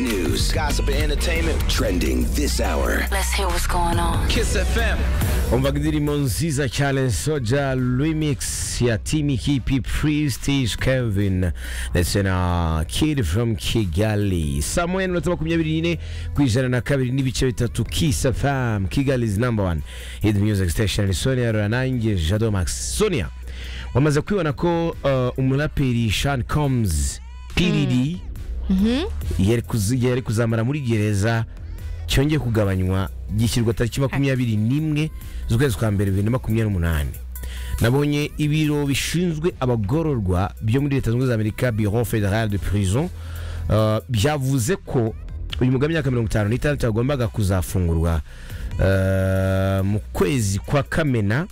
news, gossip, and entertainment trending this hour. Let's hear what's going on. Kiss FM. umva indirimbo nziza cyane soja remix ya timi kipi prestige kevin ndetse na kid from kigali saa moya n'iminota makumyabiri n'ine ku ijana na kabiri n'ibice bitatu kisa fam kigali is number one hit music station sonia ranange jado max sonia wamaze kwibona ko uh, umuraperi shan combs pdd yari kuzi- yari kuzamara muri gereza cyongeye kugabanywa gishyirwa tariki makumyabiri n'imwe z'ukwezi kwa mbere bibiri na makumyabiri n'umunani nabonye ibiro bishinzwe abagororwa byo muri leta zunze ubumwe za amerika bureau fédéral de prison uh, byavuze ko uyu mugabo w'imyaka mirongo itanu n'itandatu yagombaga kuzafungurwa uh, mu kwezi kwa kamena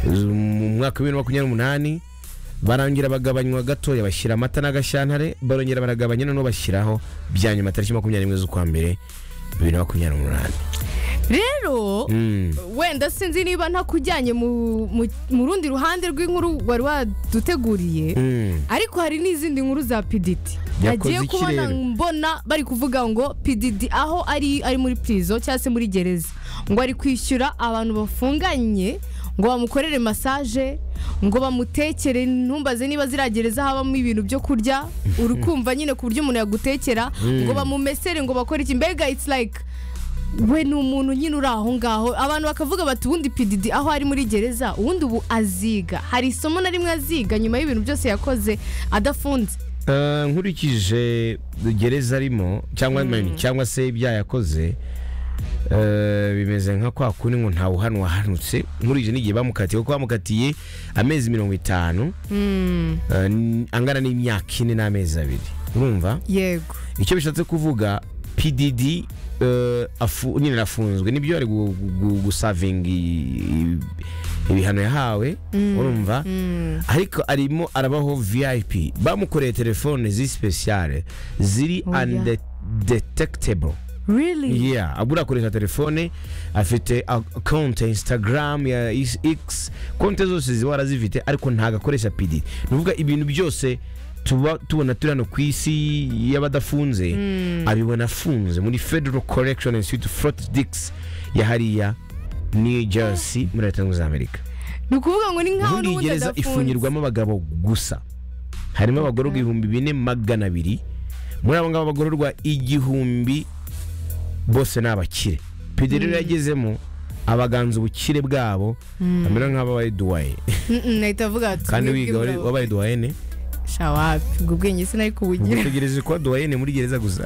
mu mwaka wa bibiri na makumyabiri n'umunani barangira bagabanywa gatoya bashyira amata n'agashyantare barongera baragabanya noneho bashyiraho bya nyuma tariki makumyabiri n'imwe z'ukwa mbere bibiri na makumyabiri n'umunani rero Mm. wenda sinzi niba ntakujyanye mu mu- mu rundi ruhande rw'inkuru wari waduteguriye Mm. ariko hari n'izindi nkuru za pididi Yakoze nagiye kubona ikirere. mbona bari kuvuga ngo pididi aho ari ari muri pirizo cyangwa se muri gereza ngo ari kwishyura abantu bafunganye ngo bamukorere masaje ngo bamutekere ntumbaze niba ziriya gereza habamo ibintu byo kurya uri kumva nyine ku buryo umuntu yagutekera ngo bamumesere ngo bakore iki mbega it's like we ni umuntu nyine uri aho ngaho abantu bakavuga bati ubundi pididi aho ari muri gereza ubundi ubu aziga hari isomo na rimwe aziga nyuma y'ibintu byose yakoze adafunze Eh, nkurikije gereza arimo cyangwa cyangwa se ibyaha yakoze eh, bimeze nka kwa kundi ngo ntawe uhanwa wahanutse nkurikije n'igihe bamukatiye kuko bamukatiye amezi mirongo itanu eh, n- angana n'imyaka ine n'amezi abiri urumva yego icyo bishatse kuvuga pdd eh, afu- nyine arafunzwe nibyo ari gu- gu- gusavinga i- ibihano yahawe urumva ariko arimo arabaho vip bamukoreye telefone ziri sipesiyare ziri Oya. undetectable really yeah abura akoresha telefone afite a- konte instagram ya is- x konte zose ziba warazifite ariko ntago akoresha pd ni ukuvuga ibintu byose tuba tubona turi hano ku isi y'abadafunze abibona afunze muri federal correction institute fort dix ya hariya new jersey muri leta zunze ubumwe za amerika ni ukuvuga ngo ni nk'aho ubundi iyi n'ubundi gereza adafunze ifungirwamo abagabo gusa harimo abagororwa ibihumbi bine magana abiri muri abo ngabo abagororwa igihumbi bose ni abakire pd rero yagezemo abaganza ubukire bwabo bamera nk'ababaye duwaye Mm-mm, nahita avuga ati kandi "Mwebwe wiga wari- murabo- wabaye duwayene shawapi ubwo bwenge sinari kubugira utegereje kuba duwayene muri gereza gusa